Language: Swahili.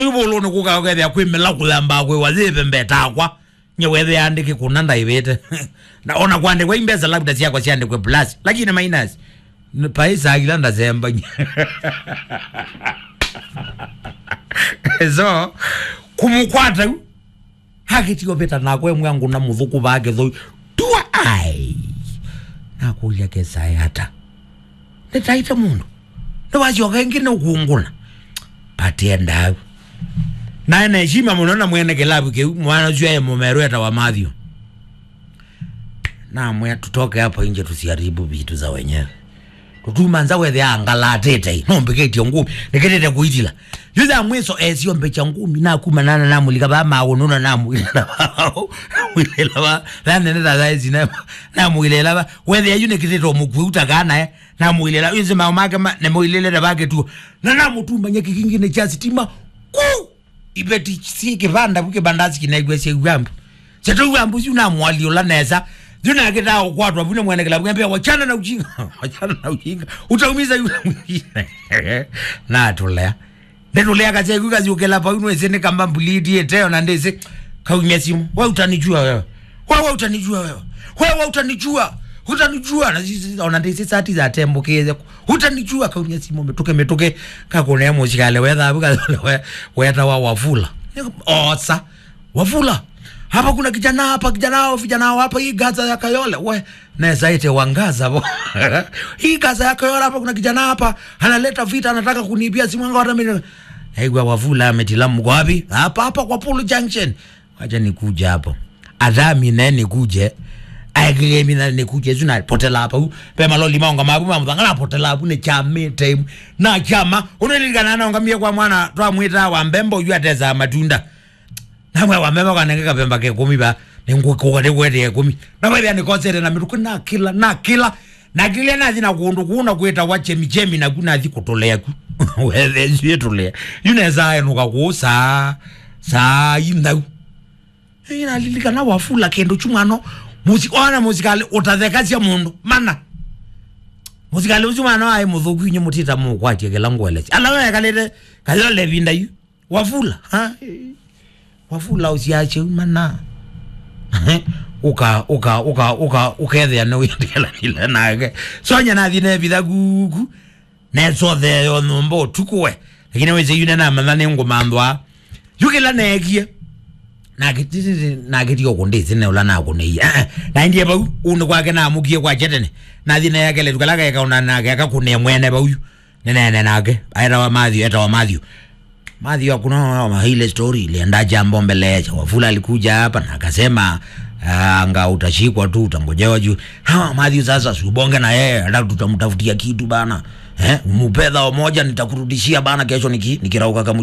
ivulo nikukakethia kwimila kulamba kwi wathive mbetakwa nyewethe andike kuna ndaivite na ona kwandikwa imbesa labda ciakwa ciandikwe plus lakini minus Ni paisakila ndazemba so kumukwata u hakitio pita nakwe mwangu na muthuku vake thoi tua ai nakulya kesai hata nitaita mundu niwacioka ingi nikunguna patie ndavu naye neshima muno na mwene kilabu kiu mwana ucio e mumeru eta wa Mathew namwe tutoke hapo nje tusiharibu vitu za wenyewe tutumanza wethe angalatete nombeketie ngumi niketete kuitila yutha mwiso esio mbecha ngumi nakumanana namulika vamaununa namwilela namwilela va vaneneta thaizi namwilela va wethe ayu nikitete omukui utakanae namwilela yunzi mao make nemwilelete vake tu na namutumanya kikingine cha sitima ku ibeti si kivanda vuke bandasi kinaigwe sia ugambu seto ugambu si unamwaliola nesa zunakita ukwatwa vune mwene kila bwembe wachana na ujinga wachana na ujinga utaumiza yule mwingine na tulea ndetulea kazi yangu kazi ukela pa unwe sene kamba mbulidi eteo na ndese kaumia simu wewe utanijua wewe wewe utanijua wewe wewe utanijua utanijua na sisi ona ndese sati za tembo keze utanijua kaumia simu metoke metoke kakone ya moshikale wetha buka weta wa wafula osa wafula hapa kuna kijana hapa kijana hao vijana hao hapa hii gaza ya Kayole we naweza ite wangaza bo hii gaza ya Kayole hapa kuna kijana hapa analeta vita anataka kuniibia simu yangu hata mimi Haigwa wavula ametila mko wapi hapa hapa kwa Polo Junction acha nikuja hapo adami na nikuje aikile mina nikuje zuna potela hapa u pema loli maonga mabu mamudanga potela hapo ne chame time na chama unelingana na ngamia kwa mwana twamwita wa mbembo yu ateza matunda namwe wamema kanenge kapemba ke kumi ba ningukuka ndikwete kumi namwe bya nikosere na miruku na kila na kila na kile na zina kundu kuna kweta wache michemi na kuna zi kutolea ku wethe zi tolea yuneza enuka kusa sa yinda ina lilika na wafula kendo chumano muziki ona muzikali utatheka cia mundu mana muzikali ucio mwana ai muthuku inye mutita mukwatie kila ngwele ala we kalete kalile levinda yu wafula ha wafula usiache mana uka uka uka uka ukethea no yendela ile nage sonya na thine bitha gugu ne so the yo numbo tukwe lakini weze yune na manane ngumandwa yukila negie nagitiri nagitio kundizi ne ula nako ne ya na ndiye ba unu kwake na mukie kwa chetene na thine yake le tukala ka una na ka kune mwene ba uyu nene nene nake aira wa Mathew eta wa Mathew Mathew kuna ma ile story ilienda jambo mbele cha wafula alikuja hapa na akasema anga utashikwa tu utangojewa juu hawa Mathew sasa subonge na yeye hata tutamtafutia kitu bana eh umupedha moja nitakurudishia bana kesho niki nikirauka kama